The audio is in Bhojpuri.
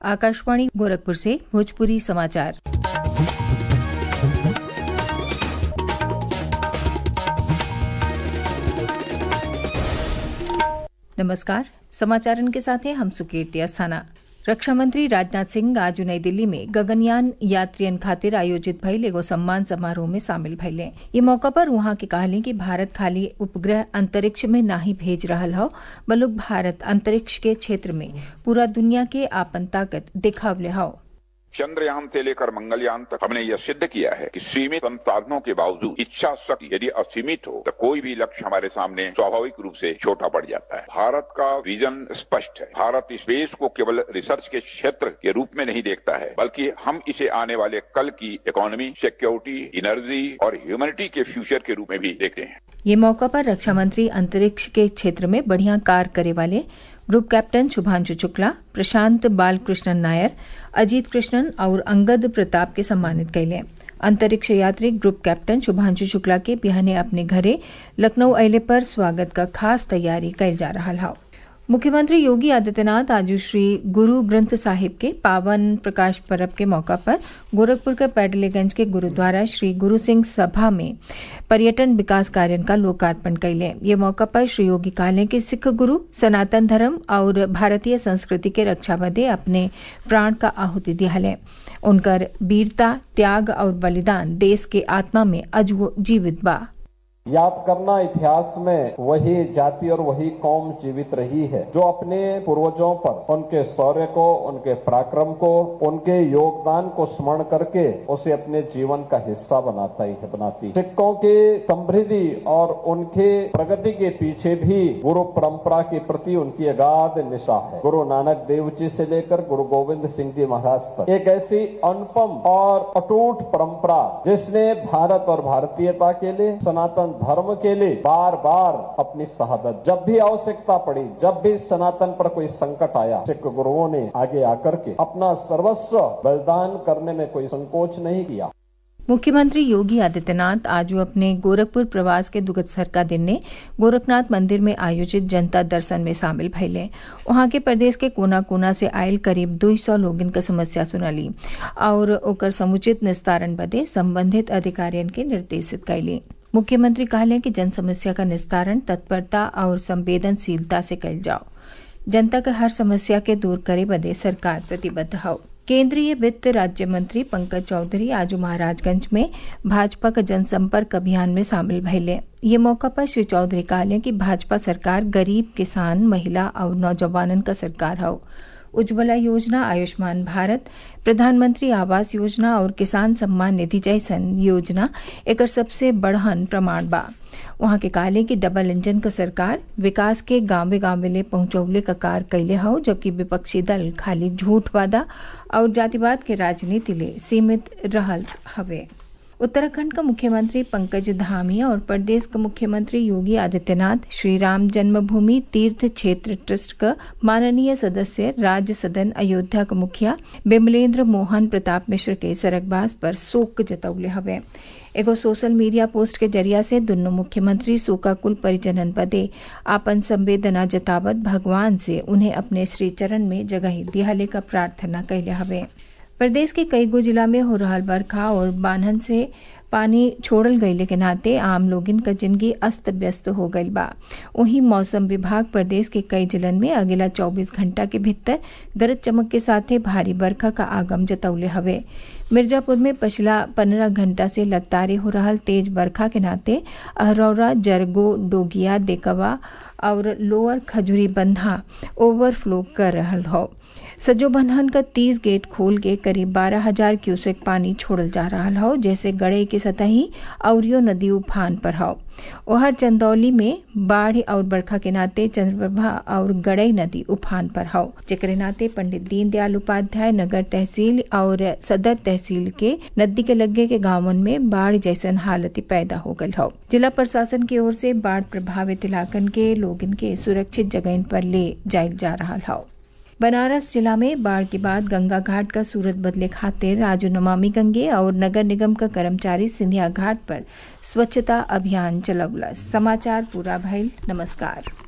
आकाशवाणी गोरखपुर से भोजपुरी समाचार नमस्कार समाचारन के साथ हैं हम सुकीर्ति अस्थाना रक्षा मंत्री राजनाथ सिंह आज नई दिल्ली में गगनयान यात्रियन खातिर आयोजित भइल एगो सम्मान समारोह में शामिल भइले ये मौका पर वहां के कहले कि भारत खाली उपग्रह अंतरिक्ष में नाही भेज रहल हौ बल्कि भारत अंतरिक्ष के क्षेत्र में पूरा दुनिया के आपन ताकत दिखावले हौ चंद्रयान से लेकर मंगलयान तक हमने यह सिद्ध किया है कि सीमित संसाधनों के बावजूद इच्छा शक्ति यदि असीमित हो तो कोई भी लक्ष्य हमारे सामने स्वाभाविक रूप से छोटा पड़ जाता है भारत का विजन स्पष्ट है भारत स्पेस को केवल रिसर्च के क्षेत्र के रूप में नहीं देखता है बल्कि हम इसे आने वाले कल की इकोनॉमी सिक्योरिटी एनर्जी और ह्यूमनिटी के फ्यूचर के रूप में भी देखते हैं ये मौका पर रक्षा मंत्री अंतरिक्ष के क्षेत्र में बढ़िया कार्य करे वाले ग्रुप कैप्टन शुभांशु शुक्ला प्रशांत बालकृष्णन नायर अजीत कृष्णन और अंगद प्रताप के सम्मानित कैले अंतरिक्ष यात्री ग्रुप कैप्टन शुभांशु शुक्ला के बिहाने अपने घरे लखनऊ अयले पर स्वागत का खास तैयारी कैल जा रहा है मुख्यमंत्री योगी आदित्यनाथ आज श्री गुरु ग्रंथ साहिब के पावन प्रकाश पर्व के मौका पर गोरखपुर के पैडलेगंज के गुरुद्वारा श्री गुरु सिंह सभा में पर्यटन विकास कार्य का लोकार्पण कैले ये मौका पर श्री योगी कहले कि सिख गुरु सनातन धर्म और भारतीय संस्कृति के रक्षा बदे अपने प्राण का आहुति दिहले उनकर वीरता त्याग और बलिदान देश के आत्मा में अजो जीवित बा याद करना इतिहास में वही जाति और वही कौम जीवित रही है जो अपने पूर्वजों पर उनके शौर्य को उनके पराक्रम को उनके योगदान को स्मरण करके उसे अपने जीवन का हिस्सा बनाता ही है बनाती सिक्कों की समृद्धि और उनके प्रगति के पीछे भी गुरु परंपरा के प्रति उनकी अगाध निशा है गुरु नानक देव जी से लेकर गुरु गोविंद सिंह जी महाराज तक एक ऐसी अनुपम और अटूट परंपरा जिसने भारत और भारतीयता के लिए सनातन धर्म के लिए बार बार अपनी शहादत जब भी आवश्यकता पड़ी जब भी सनातन पर कोई संकट आया सिख गुरुओं ने आगे आकर के अपना सर्वस्व बलिदान करने में कोई संकोच नहीं किया मुख्यमंत्री योगी आदित्यनाथ आज अपने गोरखपुर प्रवास के दुगत्सर का दिन ने गोरखनाथ मंदिर में आयोजित जनता दर्शन में शामिल भैले वहां के प्रदेश के कोना कोना से आयल करीब दो सौ लोगन का समस्या सुनली और ओकर समुचित निस्तारण बदे संबंधित अधिकारियन के निर्देशित कैली मुख्यमंत्री कहले कि जन समस्या का निस्तारण तत्परता और संवेदनशीलता से कल जाओ जनता का हर समस्या के दूर करे बदे सरकार प्रतिबद्ध हो केंद्रीय वित्त राज्य मंत्री पंकज चौधरी आज महाराजगंज में भाजपा का जनसंपर्क अभियान में शामिल भैले ये मौका पर श्री चौधरी कहले कि भाजपा सरकार गरीब किसान महिला और नौजवानन का सरकार हो उज्ज्वला योजना आयुष्मान भारत प्रधानमंत्री आवास योजना और किसान सम्मान निधि जैसन योजना एक सबसे बढ़हन प्रमाण बा वहां के कहले कि डबल इंजन का सरकार विकास के गांवे गांवे ले पहुंचौले का कार कैले हो जबकि विपक्षी दल खाली झूठ वादा और जातिवाद के राजनीति ले सीमित रहल हवे उत्तराखंड का मुख्यमंत्री पंकज धामी और प्रदेश का मुख्यमंत्री योगी आदित्यनाथ श्री राम जन्मभूमि तीर्थ क्षेत्र ट्रस्ट का माननीय सदस्य राज्य सदन अयोध्या का मुखिया बिमलेंद्र मोहन प्रताप मिश्र के सरगबाज पर शोक जतौले हवे एगो सोशल मीडिया पोस्ट के जरिया से दोनों मुख्यमंत्री शोकाकुल परिजनन पदे आपन संवेदना जतावत भगवान से उन्हें अपने श्री चरण में जगह दिहाले का प्रार्थना कैले हवे प्रदेश के कई गो जिला में हो रहा बरखा और बान्हन से पानी छोड़ल गईले के नाते आम लोगिन का जिंदगी अस्त व्यस्त हो गई बा वहीं मौसम विभाग प्रदेश के कई जिलन में अगला 24 घंटा के भीतर गरज चमक के साथ भारी बरखा का आगम जतौले हवे मिर्जापुर में पिछला पंद्रह घंटा से लगातार हो रहा तेज बरखा के नाते अहरौरा जरगो डोगिया देकवा और लोअर खजुरी बंधा ओवरफ्लो कर रहा हो सजो बन्हन का तीस गेट खोल के करीब बारह हजार क्यूसेक पानी छोड़ल जा रहा हो जैसे गड़े के सतही औरियो नदी उफान पर हो ओहर चंदौली में बाढ़ और बरखा के नाते चंद्रप्रभा और गड़ई नदी उफान पर हो जेकरे नाते पंडित दीनदयाल उपाध्याय नगर तहसील और सदर तहसील के नदी के लगे के गांवन में बाढ़ जैसन हालत पैदा हो गई हो जिला प्रशासन की ओर से बाढ़ प्रभावित इलाकन के लोगन के सुरक्षित जगह पर ले जायल जा रहा हो बनारस जिला में बाढ़ के बाद गंगा घाट का सूरत बदले खातिर राजू नमामि गंगे और नगर निगम का कर्मचारी सिंधिया घाट पर स्वच्छता अभियान चलौलस समाचार पूरा भइल नमस्कार